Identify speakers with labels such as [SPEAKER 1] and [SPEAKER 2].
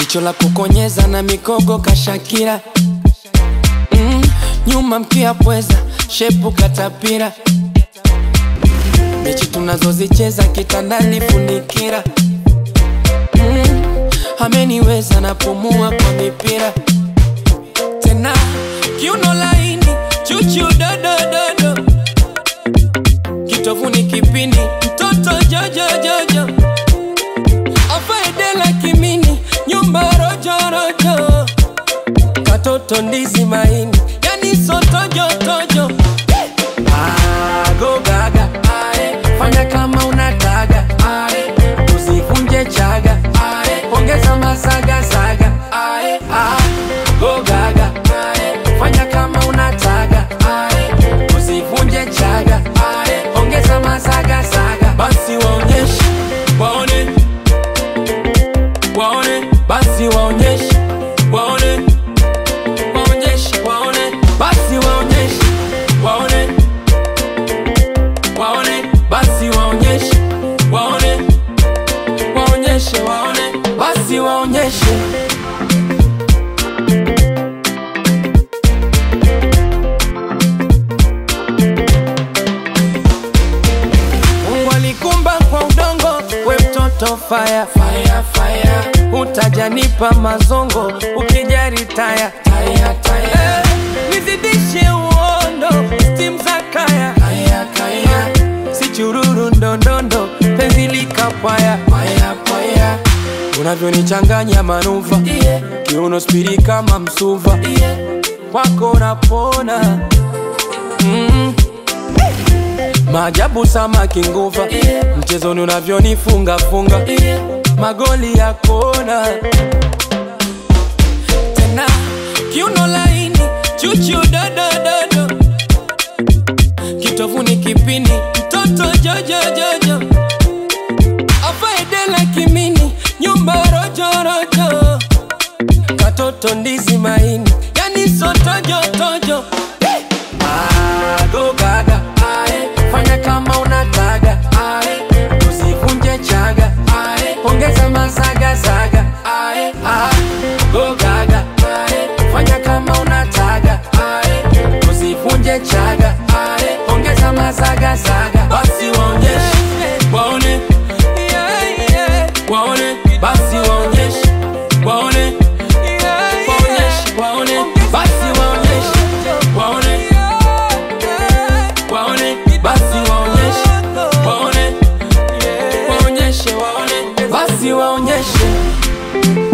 [SPEAKER 1] jicho la kukonyeza na mikogo kashakira mm, nyuma mkia pweza shepu katapira mechi tunazozicheza kitandani funikira mm, ameniweza napumua kwa mipira tena kiuno laini chuchu dodododo kitovuni kipindi mtoto jojojojo afaedela kimini nyumba rojorojo katoto ndizi maini yani sotojotojo agogaga ae, fanya kama unataga ae, usivunje chaga ae, ongeza masagasaga ae, ah, gogaga ae, fanya kama unataga ae, usivunje chaga ae, ongeza masagasaga basi waonyeshe waone waone basi waonyeshe waone waonyeshe waone basi waonyeshe waone waone basi waonyeshe waone waonyeshe waone basi waonyeshe Mungu alikumba kwa udongo, we mtoto fire, fire, fire. Utajanipa mazongo ukijari taya, taya, taya. Eh, nizidishe uondo stim za kaya, kaya, kaya. Si chururu ndondondo penzi likapwaya, paya, paya. Unavyonichanganya manuva yeah. Kiuno spiri kama msuva yeah. Kwako napona mm. Maajabu samaki nguva yeah. Mchezoni unavyonifunga funga yeah. Magoli ya kona tena kiuno laini chuchu dodododo kitovuni kipini mtoto jojojojo afaedela kimini nyumba rojorojo katoto ndizi maini yani sotojotojo agogaga ae, fanya kama unataga ae, usivunje chaga ae, ongeza masagasaga ae, ah, gogaga ae, fanya kama unataga ae, usivunje chaga ae, ongeza masagasaga basi waonyeshe waone waone basi waonyeshe waone waonyeshe waone basi waonyeshe waone waone basi waonyeshe waone waonyeshe waone basi waonyeshe